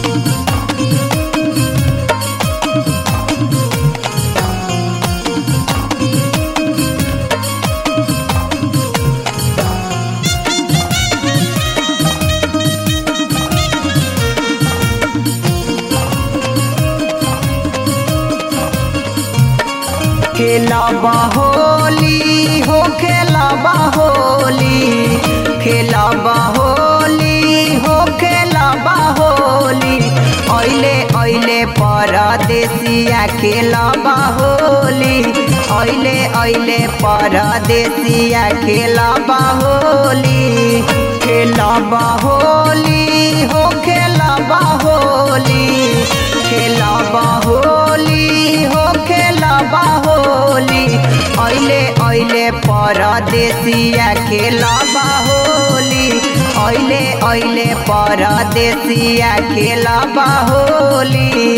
खेलब होली हो खेलब होली खेलब होली हो खेलब होली ऐले ऐले परदेसिया खेलब होली ऐले ऐले परदेसिया खेलब होली खेलब होली हो खेलब होली खेलब होली हो खेलब होली ऐले ऐले परदेसिया खेलब होली ऐले ऐले परदेसिया खेलब होली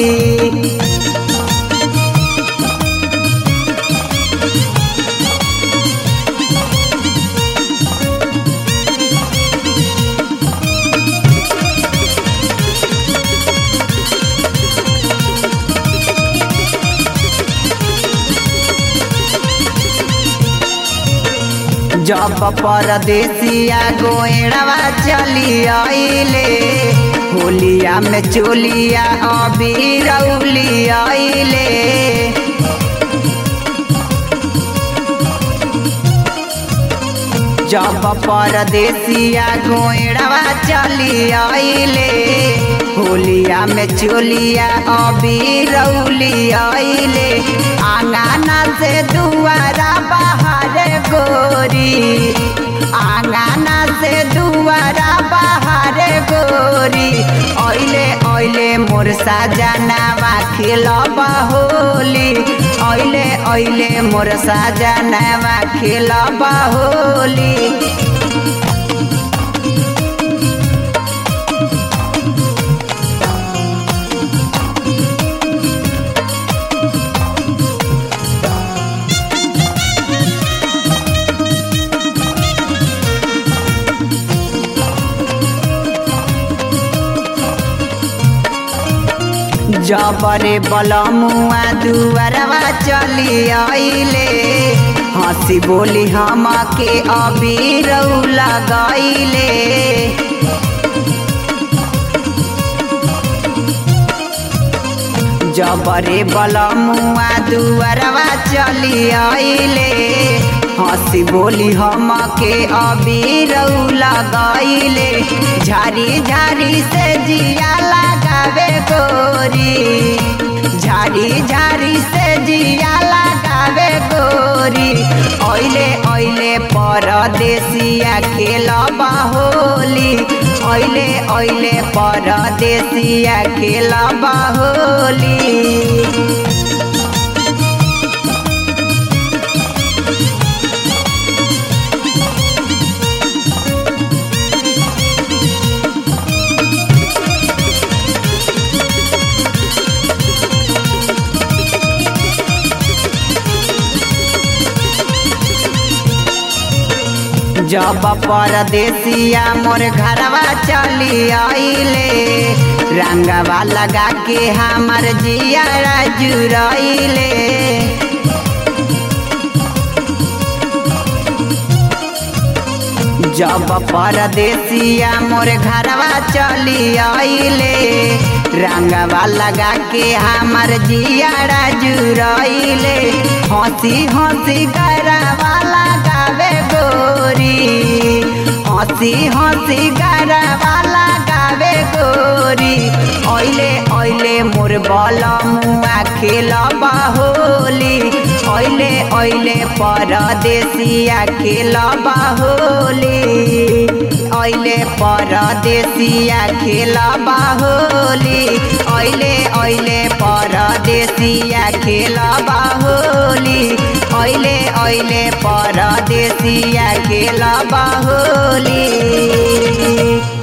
जब परदेसिया गोएड़वा चली आइले होलिया में चोलिया अबीर उली आइले जब परदेसिया गोएड़वा चली आइले होलिया में चोलिया अबीर उली आइले आंगना से दुआरा बाहर गोरी आंगना से दुआरा बाहर गोरी ऐले ऐले मोर साजनावा खेलब होली ऐले ऐले मोर साजनावा खेलब होली जबरे बलमुआ दुआरवा चली आइले हंसी बोली हम के अबीर लगैले जबरे बलमुआ दुआरवा चली आइले हंसी बोली हम के अबीर लगैले झारी झारी से जिया लगावे गोरी झाड़ी झाड़ी से जिया लगावे गोरी ऐले ऐले परदेसिया खेलब होली ऐले ऐले परदेसिया खेलब होली जब परदेसिया मोर घरवा चली आइले रंगवा लगा के हमार जिया जुरैले जब परदेसिया मोर घरवा चली आइले रंगवा लगा के हमार जिया जुरैले हंसी हंसी गरवा लगावे गोरी हंसी हंसी गरवा लगावे गोरी ऐले ऐले मोर बल मुआ खेलब होली ऐले ऐले परदेसिया खेलब होली ऐले परदेसिया खेलब होली ऐले ऐले परदेसिया खेलब होली ऐले ऐले परदेसिया खेलब होली